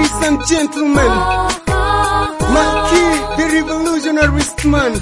Ladies and gentlemen, Malki, the revolutionarist man.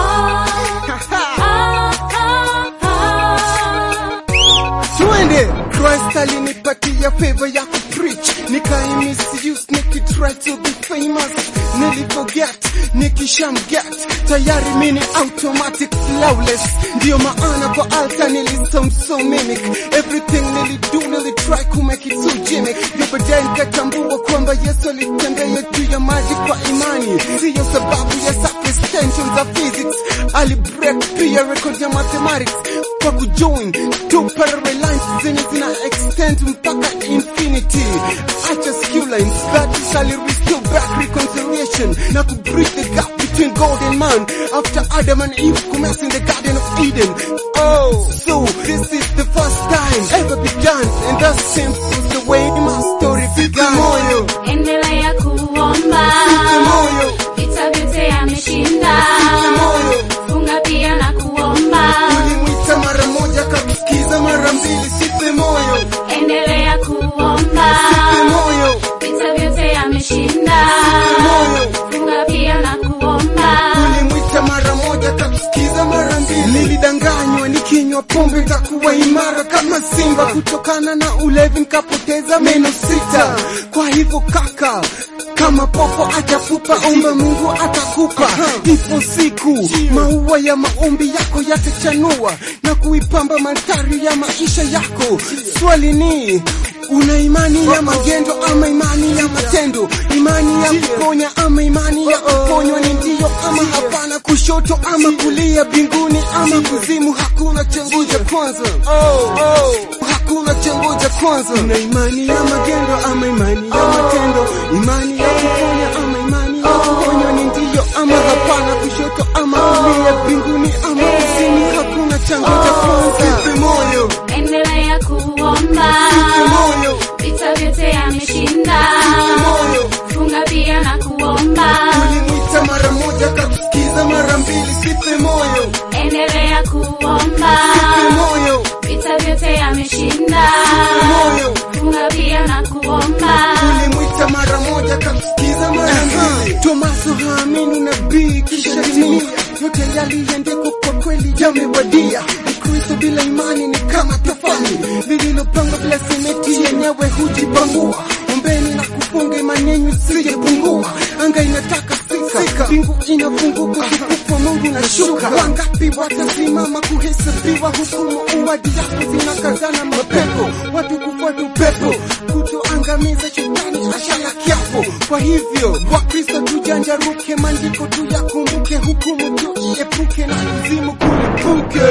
Twende, Christ alinipatia favor ya kupreach, nikai misuse nikitry to be famous, niliforget nikishamget, tayari mini automatic flawless, ndiyo maana kwa alta nilisound so mimic, everything nilido nilitry kumake it so gimmick, ndio baadaye nikatambua kwamba Yesu alitembea juu ya maji kwa imani, siyo sababu ya subextension za physics, ali break pia record ya mathematics kwa kujoin two parallel lines zenye zina extend mpaka infinity. Acha skew lines that shall restore back reconciliation na ku bridge the gap between God and man after Adam and Eve commenced in the Garden of Eden. Oh, so this is the first time ever begun, and that simple the way my story began. Moyo, Endelea kuomba, moyo, vita vyote ameshinda. moyo. Funga pia na kuomba, Ulimwita mara moja kakusikiza mara mbili, sipe moyo, endelea kuomba, sipe moyo, vita vyote ameshinda. moyo. Funga pia na kuomba, Ulimwita mara moja kakusikiza mara mbili. Nilidanganywa nikinywa pombe nitakuwa imara kama simba, kutokana na ulevi nikapoteza meno sita. Kwa hivyo kaka, kama popo achafupa, omba Mungu atakupa. Ipo siku maua ya maombi yako yatachanua na kuipamba mandhari ya maisha yako. Swali ni Una imani ya magendo ama imani ya matendo? Imani ya kuponya ama imani ya kuponywa? Ni ndio ama hapana? Kushoto ama kulia? Mbinguni ama kuzimu? Hakuna changuja kwanza. Oh, oh. Hakuna changuja kwanza. Una imani ya magendo ama imani ya matendo? Imani ya kuponya ama imani ya kuponywa? Ni ndio ama hapana? Kushoto ama kulia? Mbinguni ama kuzimu? Hakuna changuja kwanza. Sipe moyo, endelea kuomba, sipe moyo, vita vyote ameshinda. sipe moyo. Funga pia na kuomba, Ulimwita mara moja kakusikiza mara mbili, sipe moyo, endelea kuomba, sipe moyo, vita vyote ameshinda. sipe moyo. Funga pia na kuomba, Ulimwita mara moja kakusikiza mara mbili. Tomaso haamini nabii kisha timia, yote yaliendekwa kwa kweli yamewadia. Ukristo bila imani ni kama tofali lililopangwa bila simeti, yenyewe hujibangua. Ombeni na kufunga imani yenu isijepungua. Anga inataka sika, mbingu inafunguka, utukufu wa Mungu unashuka. Wangapi watasimama kuhesabiwa hukumu? Uwadi yako zinakazana mapepo, watu kufuata upepo, kutoangamiza shetani ashala kiapo. Kwa hivyo Wakristo tujanjaruke, maandiko tuyakumbuke, hukumu tuiepuke na kuzimu kulipuke.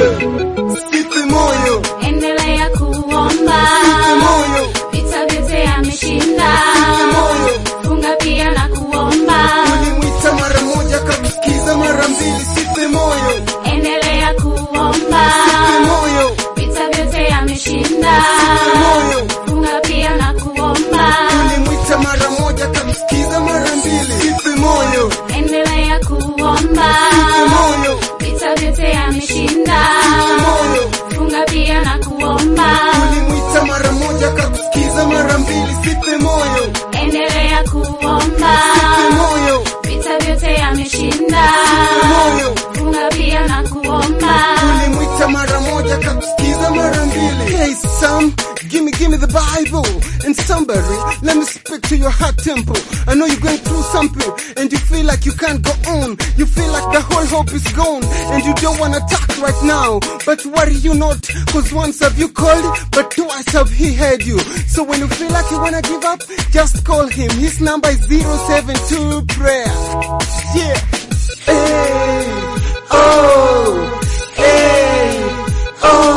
Sipe moyo, endelea kuomba, sipe moyo, vita vyote ameshinda. sipe moyo. Funga pia na kuomba, Ulimwita mara moja kakusikiza mara mbili, sipe moyo, endelea kuomba, sipe moyo, vita vyote ameshinda. sipe moyo. Funga pia na kuomba, Ulimwita mara moja kakusikiza mara mbili, sipe moyo, endelea kuomba, sipe moyo, vita vyote ameshinda. sipe moyo. Funga pia na kuomba, Ulimwita mara moja kakusikiza mara mbili, sipe moyo, endelea kuomba, sipe moyo, vita vyote ameshinda. sipe moyo. Funga pia na kuomba, Ulimwita mara moja kakusikiza mara mbili. Hey Sam, gimme gimme the Bible and somebody let me speak to your heart temple. I know you're going through something and you feel like you can't go on. You feel like the whole hope is gone and you don't wanna talk right now. But worry you not, cause once have you called, but twice have he heard you. So when you feel like you wanna give up, just call him. His number is 072 prayer. Yeah. Hey, oh, hey, oh.